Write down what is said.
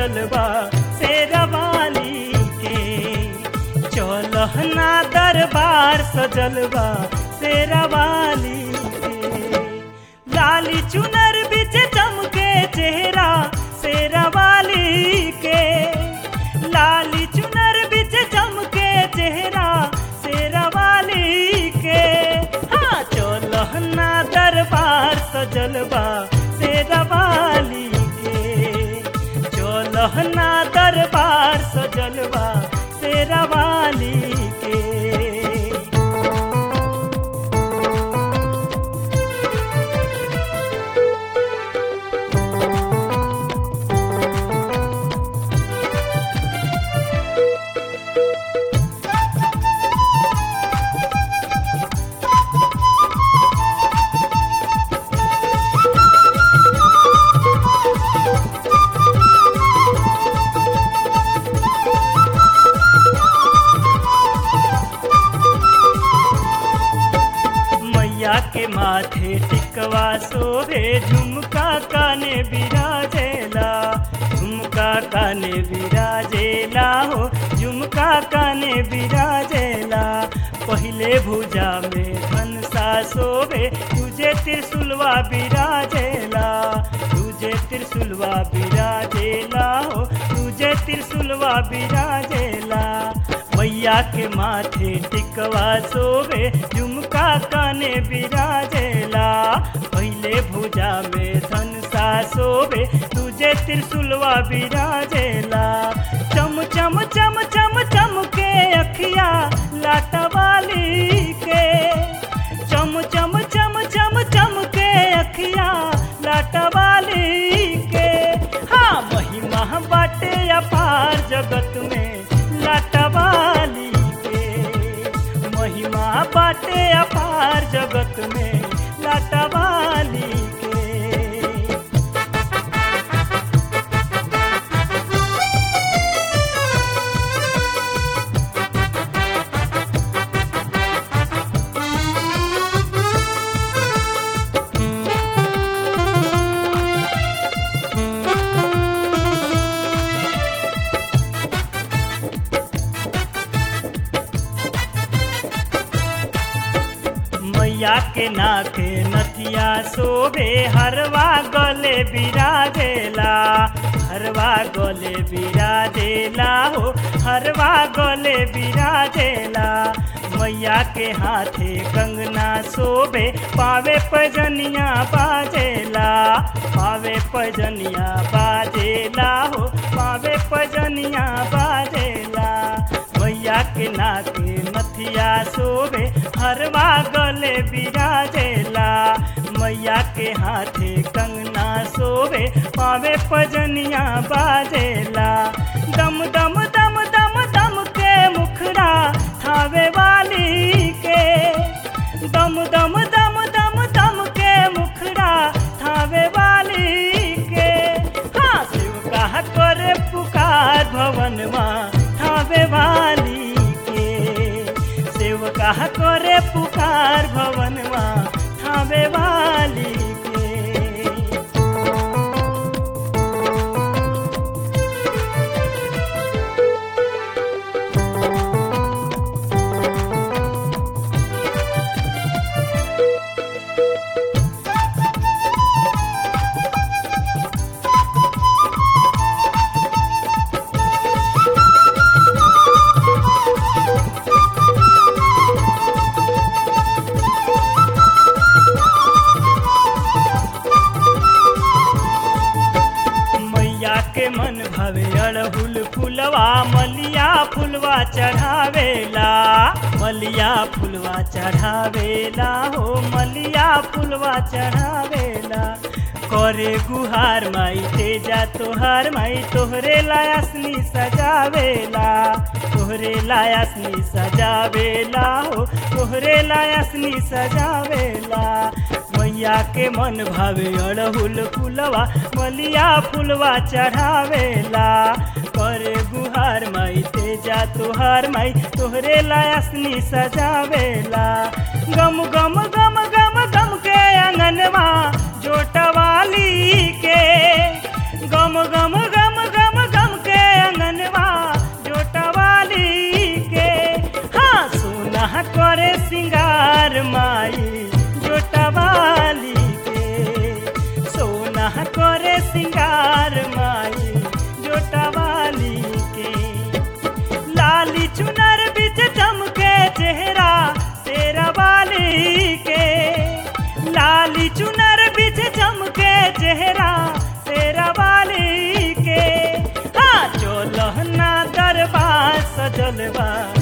सजल बा शेरवाली के चलहना दरबार सजल बा शेरवाली के लाली चुनर बिच चमके चेहरा शेरवाली के लाली चुनर बिच चमके चेहरा शेरवाली के हाँ चलहना दरबार सजल बा शेरवाली के चलहना दरबार सजल बा शेरवाली के मैया के माथे टिकवा सोभे झुमका काने बिराजेला झुमका काने बिराजेला हो झुमका काने बिराजेला पहले भुजा में धनसा सोभे तुझे त्रिशुलवा बिराजेला तुझे त्रिशुलवा बिराजेला हो तुझे त्रिशुलवा बिराजेला मैया के माथे टिकवा सोवे झुमका काने बिराजेला पहले भुजा में धनसा सोवे तुझे त्रिशुलवा बिराजेला चम चम चम चम चम के अखिया लाटवाली के चम चम चम चम चम के अखिया लाटवाली के हाँ महिमा बाटे अपार जगत में लाटवाली के महिमा बाटे अपार जगत में लाटवाली के मैया के नाके नथिया शोभे हरवा गले बिराजेला हरवा गले बिराजेला हो हरवा गले बिराजेला मैया के हाथे कंगना शोभे पावे पजनिया बाजेला पावे पजनिया बाजेला हो पावे पजनिया बाजेला मैया के नाके नथिया शोभे हरवा गले बिराजेला मैया के हाथे कंगना शोभे पावे पजनिया बाजेला दम दम दम दम दम के मुखड़ा थावे वाली के दम दम दम दम दम के मुखड़ा थावे वाली के हाँ शिव का करे पुकार भवन माँ थावे वाली के शिव का करे पुकार भवन माँ थावे वाली के मैया के मन भवे अड़हुल फुलवा मलिया फुलवा चढ़ावेला मलिया फुलवा चढ़ावेला हो मलिया फुलवा चढ़ावेला करे गुहार माई तेजा तोहार माई तोहरे लायासनी सजावेला तोहरे लायासनी सजावेला हो तोहरे लायासनी सजावेला मैया के मन भावे अड़हुल फुलवा मलिया फुलवा चढ़ावेला करे गुहार माई तेजा तोहार माई तोहरे लायासनी सजावेला गम गम गम गम गम के अंगनवा जोटवाली के गम गम गम गम गम करे सिंगार माई जोटवाली के सोना करे सिंगार माई जोटवाली के लाली चुनर बिच चमके चेहरा तेरा वाली के लाली चुनर बिच चमके चेहरा तेरा वाली के हाँ चोलहना दरबार सजलवा